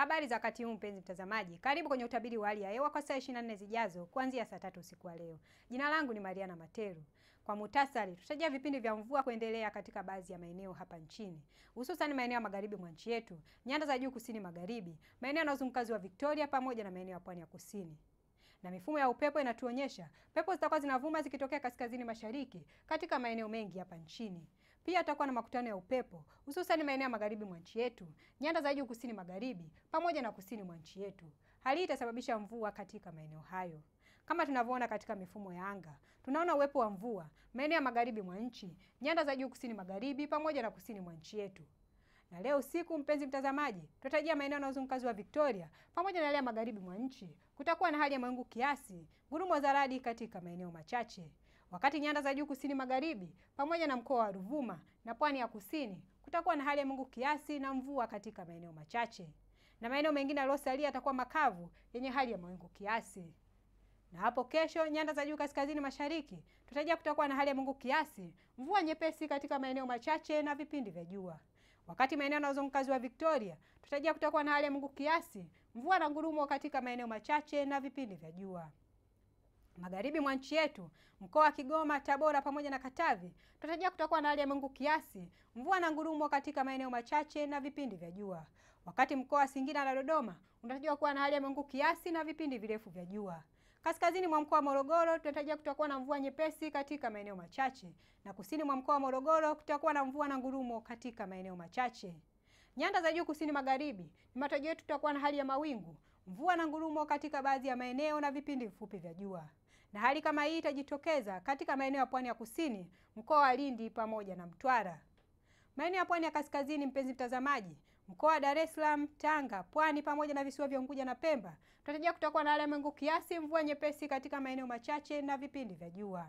Habari za wakati huu mpenzi mtazamaji, karibu kwenye utabiri wa hali ya hewa kwa saa 24 zijazo kuanzia saa tatu usiku wa leo. Jina langu ni Mariana Materu. Kwa muhtasari, tutajia vipindi vya mvua kuendelea katika baadhi ya maeneo hapa nchini, hususan maeneo ya magharibi mwa nchi yetu, nyanda za juu kusini magharibi, maeneo yanayozunguka ziwa Victoria pamoja na maeneo ya pwani ya kusini na mifumo ya upepo inatuonyesha pepo zitakuwa zinavuma zikitokea kaskazini mashariki katika maeneo mengi hapa nchini. Pia tutakuwa na makutano ya upepo hususan maeneo ya magharibi mwa nchi yetu, nyanda za juu kusini magharibi pamoja na kusini mwa nchi yetu. Hali hii itasababisha mvua katika maeneo hayo. Kama tunavyoona katika mifumo ya anga, tunaona uwepo wa mvua maeneo ya magharibi mwa nchi, nyanda za juu kusini magharibi pamoja na kusini mwa nchi yetu. Na leo usiku, mpenzi mtazamaji, tutarajia maeneo yanayozunguka ziwa Victoria pamoja na yale ya magharibi mwa nchi kutakuwa na hali ya mawingu kiasi, ngurumo za radi katika maeneo machache, wakati nyanda za juu kusini magharibi pamoja na mkoa wa Ruvuma na pwani ya kusini kutakuwa na hali ya mawingu kiasi na mvua katika maeneo machache, na maeneo mengine yaliyosalia yatakuwa makavu yenye hali ya mawingu kiasi. Na hapo kesho, nyanda za juu kaskazini mashariki tutarajia kutakuwa na hali ya mawingu kiasi, mvua nyepesi katika maeneo machache na vipindi vya jua wakati maeneo yanayozunguka ziwa Victoria tutarajia kutakuwa na hali ya mawingu kiasi, mvua na ngurumo katika maeneo machache na vipindi vya jua. Magharibi mwa nchi yetu, mkoa wa Kigoma, Tabora pamoja na Katavi tutarajia kutakuwa na hali ya mawingu kiasi, mvua na ngurumo katika maeneo machache na vipindi vya jua. Wakati mkoa wa Singida na Dodoma unatarajiwa kuwa na hali ya mawingu kiasi na vipindi virefu vya jua. Kaskazini mwa mkoa wa Morogoro tunatarajia kutakuwa na mvua nyepesi katika maeneo machache, na kusini mwa mkoa wa Morogoro kutakuwa na mvua na ngurumo katika maeneo machache. Nyanda za juu kusini magharibi, ni matarajio yetu tutakuwa na hali ya mawingu, mvua na ngurumo katika baadhi ya maeneo na vipindi vifupi vya jua, na hali kama hii itajitokeza katika maeneo ya pwani ya kusini, mkoa wa Lindi pamoja na Mtwara. Maeneo ya pwani ya kaskazini, mpenzi mtazamaji, mkoa wa Dar es Salaam, Tanga, Pwani pamoja na visiwa vya Unguja na Pemba tunatarajia kutakuwa na hali ya mawingu kiasi, mvua nyepesi katika maeneo machache na vipindi vya jua.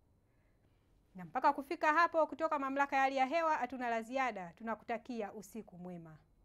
Na mpaka kufika hapo, kutoka mamlaka ya hali ya hewa hatuna la ziada. Tunakutakia usiku mwema.